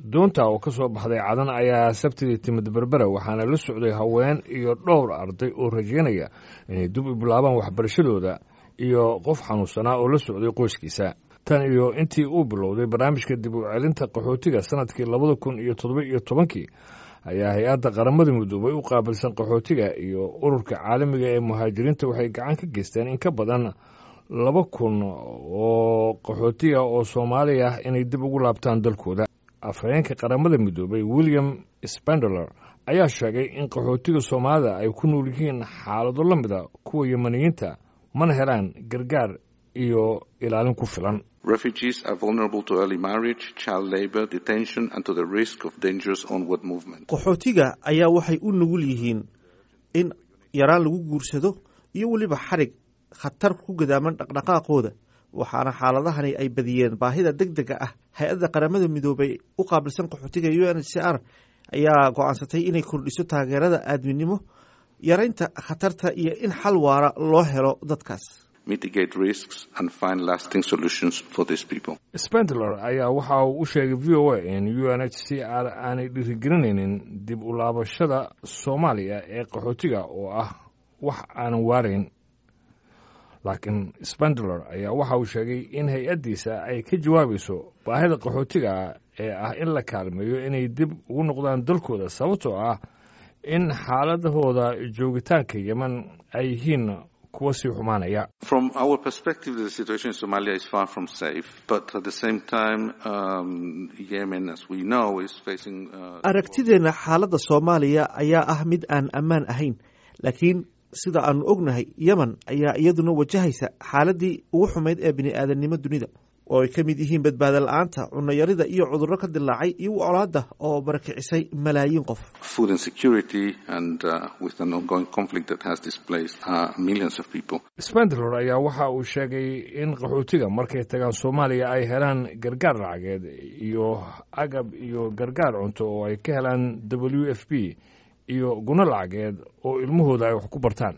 doonta oo ka soo baxday cadan ayaa sabtidii timid berbera waxaana la socday haween iyo dhowr arday oo rajeynaya inay dib u bilaabaan waxbarashadooda iyo qof xanuunsanaa oo la socday qoyskiisa tan iyo intii uu bilowday barnaamijka dib u celinta qaxootiga sanadkii labada kun iyo toddoba iyo tobankii ayaa hay-adda qaramada midoobay u qaabilsan qaxootiga iyo ururka caalamiga ee muhaajiriinta waxay gacan ka geysteen in ka badan laba kun oo qaxootiga oo soomaali ah inay dib ugu laabtaan dalkooda afhayeenka qaramada midoobay william spendeler ayaa sheegay in qaxootiga soomaalida ay ku nool yihiin xaalado la mida kuwa yemaniyiinta mana helaan gargaar iyo ilaalin ku filan Refugees are vulnerable to early marriage, child labor, detention, and to the risk of dangerous onward movement. qaxootiga ayaa waxay u nugul yihiin in yaraan lagu guursado iyo weliba xarig khatar ku gadaaman dhaqdhaqaaqooda waxaana xaaladahani ay badiyeen baahida deg dega ah hay-adda qaramada midoobay u qaabilsan qaxootiga u n h c r ayaa go-aansatay inay kordhiso taageerada aadminimo yaraynta khatarta iyo in xal waara loo helo dadkaas mitigate risks and find lasting solutions for these people. spendler ayaa waxa uu u sheegay v o a in u n h c r aanay dhiirigelinaynin dib u laabashada soomaaliya ee qaxootiga oo ah wax aanan waarayn laakiin spendler ayaa waxa uu sheegay in hay-addiisa ay ka jawaabayso baahida qaxootiga ee ah in la kaalmeeyo inay dib ugu noqdaan dalkooda sababtoo ah in xaaladahooda joogitaanka yeman ay yihiin kuwa sii xumaanaya From our perspective, the situation in Somalia is far from safe, but at the same time, um, Yemen, as we know, is facing. Uh, aragtideenna xaaladda soomaaliya ayaa ah mid aan ammaan ahayn laakiin sida aanu ognahay yemen ayaa iyaduna wajahaysa xaaladii ugu xumayd ee bini aadamnimo dunida oo ay ka mid yihiin badbaado la-aanta cunayarida iyo cudurro ka dilaacay iyo colaadda oo barakicisay malaayiin qof food insecurity and uh, with an ongoing conflict that has displaced uh, millions of people. spendler ayaa waxa uu sheegay in qaxootiga markay tagaan soomaaliya ay helaan gargaar lacageed iyo agab iyo gargaar cunto oo ay ka helaan w f p iyo guno lacageed oo ilmahooda ay wax ku bartaan